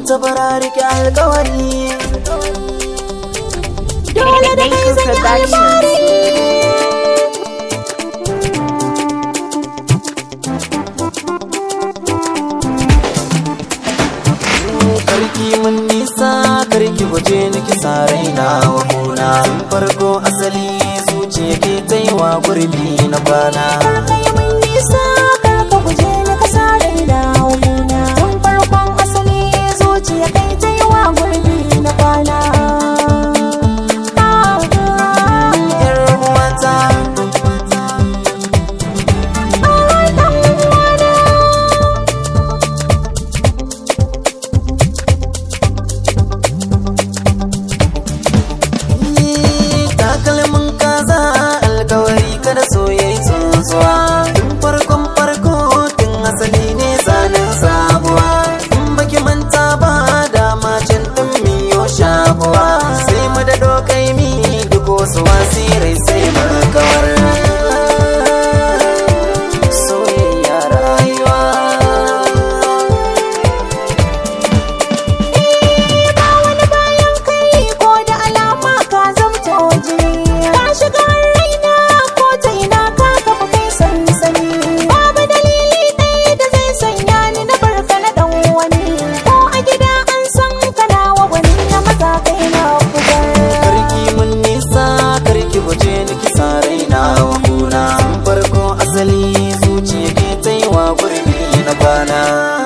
tabara rike alkawari Dole da kai zan yi alfahari karki mun nisa karki guje ni kisa raina wa kuna tun farko asali zuciya ke taiwa gurbi na kwana Kai mun nisa kar ka guje ni ka sa raina wuna Tun farkon asali zuciya kai ta yi wa gurbi na kwana yar mata takalmin kaza alkawari kada soyayi tsuntsuwa tun farkon farko tun asali ne zanen sabuwa in baki manta ba dama can din miyo shabuwa sai mu da dokai mi duk wasu wasirai sai mu kawar soyayya rayuwa Ba wani bayan kai ko da alama ka zamta waje Ka shiga raina ko ta ina ka kafa kai sansani Babu dalili ɗaya da zai sanya ni na barka na ɗan wani Ko a gida an san kana wa wani na maza kai na kubar karki mun nisa karki guje ni kisa raina wa kuna farko asali zuciya ke taiwa gurbi na bana